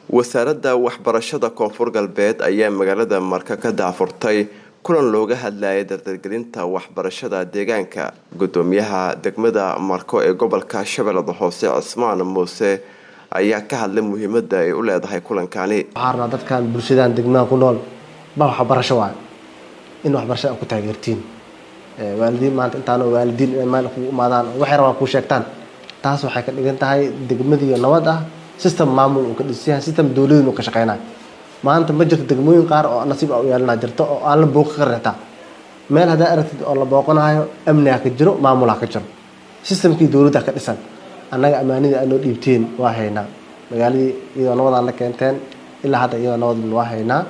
wasaaradda waxbarashada koonfur galbeed ayaa magaalada marka ka daafurtay kulan looga hadlayay dardargelinta waxbarashada deegaanka gudoomiyaha degmada marko ee gobolka shabeellada hoose cismaan muuse ayaa ka hadlay muhiimada ay u leedahay kulankani waxaa rabnaa dadkan bulshadan degmaha ku nool ba waxbarasho waayo in waxbarashada ku taageertiin waalidiin maanta intaan waalidiin inay meel kugu imaadaan waxay rabaan kuu sheegtaan taas waxay ka dhigan tahay degmadiiyo nabad ah system maamul uu ka dhisanyahay system dowladin uu ka shaqeynayo maanta ma jirto degmooyin qaar oo nasiib u yeelana jirto oo aan la booqi karin xitaa meel haddaa aragtid oo la booqanayo amniga ka jiro maamulha ka jiro systemkii dowladda ka dhisan annaga ammaanidii aanoo dhiibteen waa haynaa magaaladii iyadoo nabadaan la keenteen ilaa hadda iyadoo nabadn waa haynaa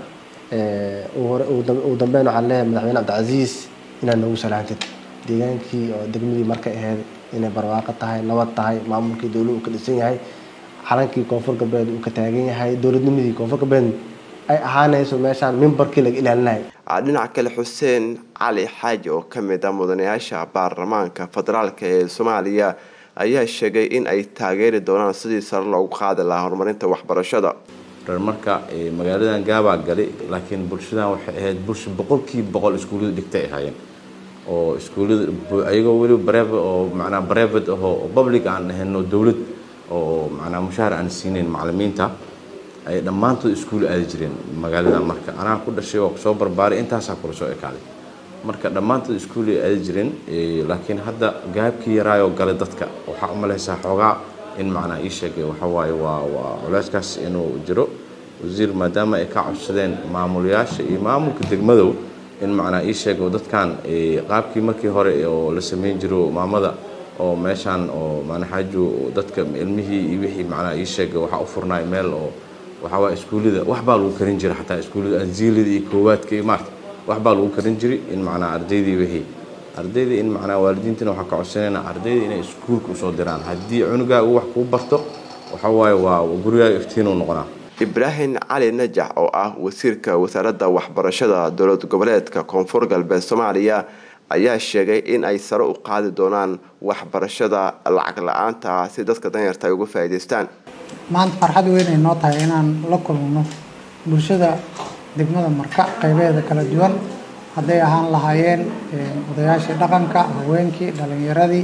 ugu dambeyn waxaan leeyahay madaxweyne cabdicasiis inaad noogu salaantid deegaankii oo degmadii marka aheyd inay barwaaqo tahay nabad tahay maamulkii dowlad uu ka dhisan yahay calankii koonfur galbeed uu ka taagan yahay dowladnimadii koonfur galbeed ay ahaanayso meeshaan mimbarkii laga ilaalinaya dhinaca kale xuseen cali xaaji oo kamid ah mudanayaasha baarlamaanka federaalk ee soomaaliya ayaa sheegay in ay taageeri doonaan sidii sare loogu qaadi lahaa horumarinta waxbarashada marka magaaladan gaabaa gali laakiin bulshadan waxay ahayd bulsha boqolkiiba boqol iskuullada dhigtay ahaayeen oo iskuullada ayagoo weliba barev oo macnaa brevet ahoo public aan ahayno dowlad oo macnaa mushaahar aan siinayn macalimiinta ay dhammaantood iskuul aadi jireen magaalada marka anaa ku dhashay oo soo barbaaray intaasaa kula soo ekaaday marka dhammaantood iskuulay aadi jireen laakiin hadda gaabkii yaraayoo galay dadka waxaa umalaysaa xoogaa in macnaa ii sheegay waxawaaye waa waa culeyskaas inuu jiro wasiir maadaama ay ka codsadeen maamulayaasha iyo maamulka degmadow in macnaa ii sheego dadkan qaabkii markii hore oo la sameyn jiro maamada oo meeshaan oo maanaxaaju dadka ilmihii iyo wixii macnaa ii sheega waxaa u furnaay meel oo waxawaa iskuullada waxbaa lagu karin jira xataa iskuullada anziilada iyo koowaadka iyo maarta waxbaa lagu karin jiray in macnaa ardaydii wixii ardayda in macnaa waalidiintina waxaa ka codsanayna ardayda inay iskuulka usoo diraan haddii cunugaa uu wax kuu barto waxawaaye waa gurigaaga iftiinuu noqonaa ibraahim cali najax oo ah wasiirka wasaaradda waxbarashada dowlad goboleedka koonfur galbeed soomaaliya ayaa sheegay in ay sare u qaadi doonaan waxbarashada lacag la-aanta si dadka danyarta ay uga faa'iidaystaan maanta farxad weyn ay noo tahay inaan la kulmno bulshada degmada marka qaybeeda kala duwan hadday ahaan lahaayeen odayaashii dhaqanka haweenkii dhalinyaradii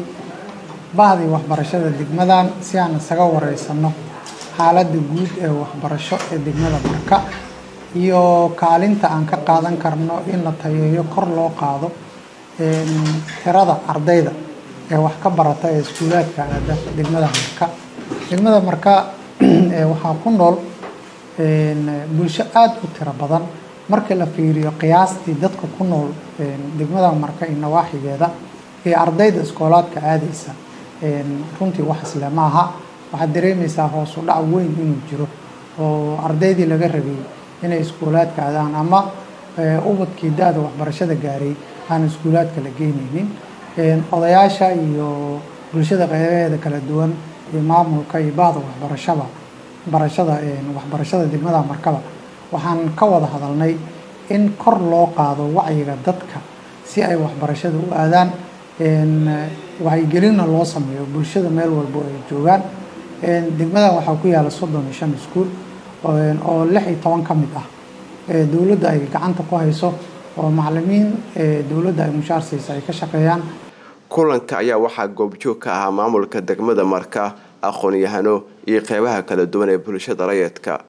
bahdii waxbarashada degmadan si aan isaga wareysano xaaladda guud ee waxbarasho ee degmada marka iyo kaalinta aan ka qaadan karno in la tayeeyo kor loo qaado tirada ardayda ee wax ka barata ee iskuulaadka aada degmada marka degmada marka waxaa ku nool bulsho aada u tiro badan marka la fiiriyo qiyaastii dadka ku nool degmada marka iyo nawaaxigeeda iyo ardayda iskoolaadka aadaysa runtii wax isle ma aha waxaad dareemaysaa hoosu dhac weyn inuu jiro oo ardaydii laga rabay inay iskuulaadka aadaan ama ubadkii da-da waxbarashada gaaray aan iskuulaadka la geynaynin odayaasha iyo bulshada qeybaheeda kala duwan iyo maamulka iyo bahda waxbarashada barashada waxbarashada degmada markaba waxaan ka wada hadalnay in kor loo qaado wacyiga dadka si ay waxbarashada u aadaan wacyigelinna loo sameeyo bulshada meel walbo ay joogaan degmada waxaa ku yaala soddon iyo shan iskuul oo lix iyo toban ka mid ah dowladda ay gacanta ku hayso oo macalimiin dowladda ay mushaar siisa ay ka shaqeeyaan kulanka ayaa waxaa goobjoog ka ahaa maamulka degmada marka aqoon-yahano iyo qeybaha kala duwan ee bulshada rayidka